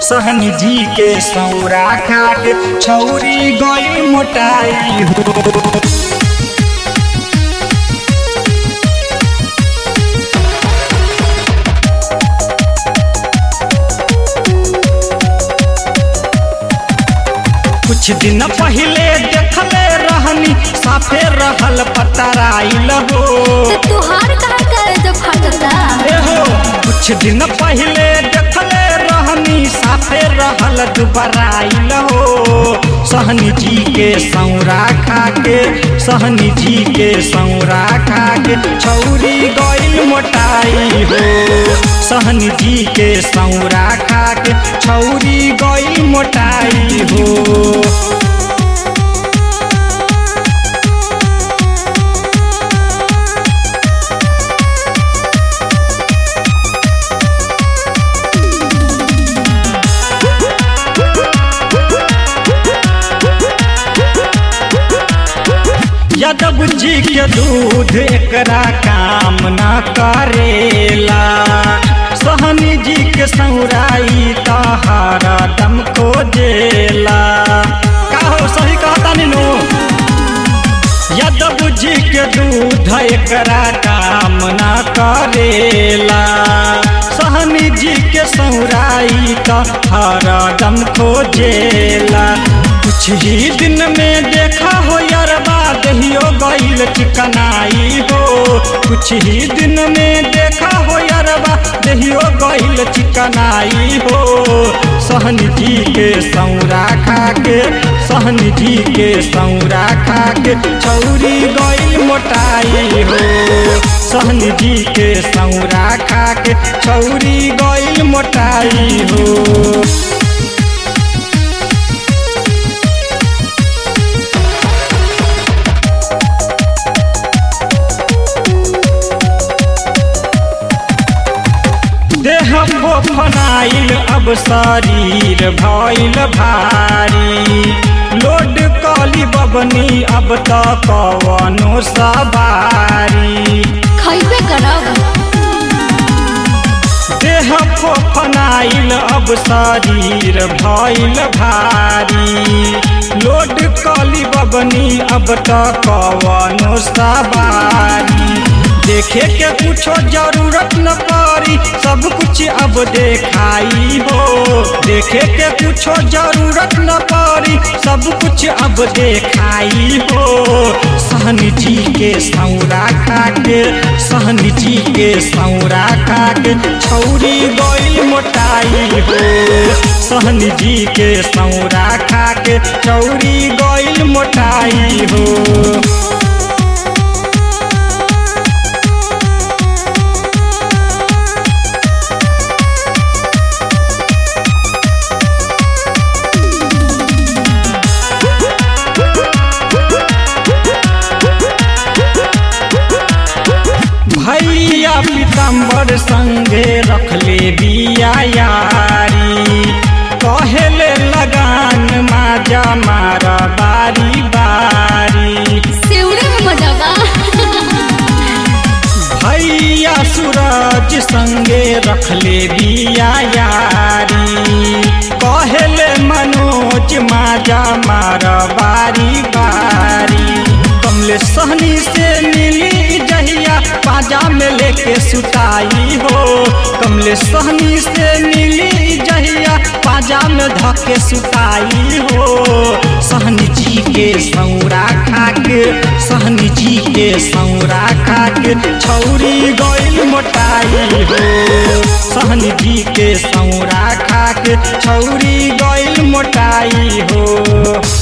सहन जी के सौरा खा के छौरी गई मोटाई हो कुछ दिन पहले देखले रहनी साफे रहल पतराइल हो तो तुहार कहाँ करे जो फटता ए हो कुछ दिन पहले देखले रहनी साफे रहल दुबराइल हो सहनी जी के सौरा खा के सहनी जी के सौरा खा के छौरी गइल मोटाई हो सहनी जी के सौरा खा के छौरी गइल मोटाई हो यादव जी के दूध एकरा काम न करेला सहनी जी के सौराई तहारा दम खोजेला का हो सही कहता नीनू यादव जी के दूध एकरा काम न करेला सहनी जी के सौराई तहारा दम खोजेला कुछ ही दिन में देखा हो यारबा दहियो गईल चिकनाई हो कुछ ही दिन में देखा हो यारबा दहियो गईल चिकनाई हो सहन जी के सौरा खा के सहन जी के सौरा खा के छौरी गईल मोटाई हो सहन जी के सौरा खा के छौरी गईल मोटाई हो देह फोफनाइल अब शरीर भइल भारी लोड कली बबनी अब त कवनो सवारी खैबे करब देह फोफनाइल अब शरीर भइल भारी लोड कली बबनी अब त कवनो सवारी देखे के कुछो जरूरत न पड़ी सब कुछ अब देखाई हो देखे के कुछो जरूरत न पड़ी सब कुछ अब देखाई हो सहन जी के सौरा खा के सहन जी के सौरा खा के छौरी गइल मोटाई हो सहन जी के सौरा खा के छौरी गइल मोटाई हो भैया पीताम्बर संगे रखले बिया यारी कहेले लगान माजा मार बारी बारी सेउरे में मजबा भैया सूरज संगे रखले बिया यारी कहेले मनोज माजा मार बारी बारी कमले सहनी से मिली जहिया पाजा में लेके सुताई हो कमले सहनी से मिली जहिया पाजा में धके सुताई हो सहनी जी के सौरा खा के सहनी जी के सौरा खा के छौरी गइल मोटाई हो सहनी जी के सौरा खा के छौरी गइल मोटाई हो